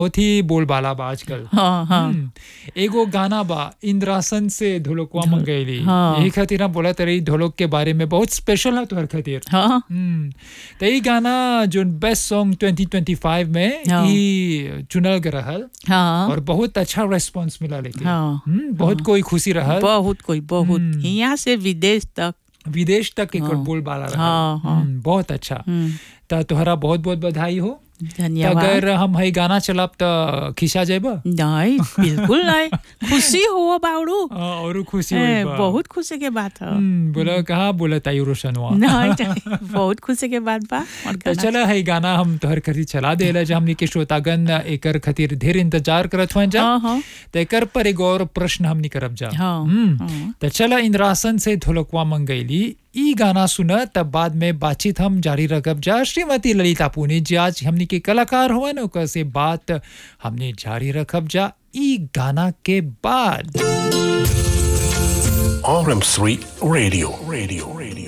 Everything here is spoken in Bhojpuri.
बहुत ही बोलबाला बा आजकल हाँ हाँ हम्म, एगो गाना बा इंद्रासन से ढोलकवा मंगैली हाँ। यही खातिर हम बोला तरी ढोलक के बारे में बहुत स्पेशल है तोहर खातिर हाँ हम्म, तो ये गाना जो बेस्ट सॉन्ग 2025 में हाँ। ई चुनल गए रहल हाँ और बहुत अच्छा रेस्पॉन्स मिला लेके हाँ। हम्म, बहुत कोई खुशी रहल बहुत कोई बहुत हम्म। यहाँ से विदेश तक विदेश तक एक हाँ। बोलबाला रहल हाँ, हाँ। हम्म, बहुत अच्छा हम्म, तो तोहरा बहुत बहुत बधाई हो त धन्यवाद अगर हम हई गाना चलाब त खिसा जाब नहीं बिल्कुल नहीं खुशी हो बाबू और खुशी ए, होई बा। बहुत खुशी के बात है हम्म, बोला कहाँ बोला ताई रोशनवा नहीं नहीं, बहुत खुशी के बात बा और तो गाना- चला है गाना हम तोहर खरी चला देला जा हमनी के श्रोतागण एकर खातिर ढेर इंतजार करत हुआ जा हाँ हाँ तो एकर पर एगो और प्रश्न हमनी करब जा हाँ हम्म, हाँ। तो चला इंद्रासन से ढोलकवा मंगैली ई गाना सुन तब बाद में बातचीत हम जारी रखब जा श्रीमती ललिता पुनित जी आज हमनी के कलाकार हुआ न ओकर से बात हमने जारी रखब जा ई गाना के बाद RM3 Radio. Radio. Radio.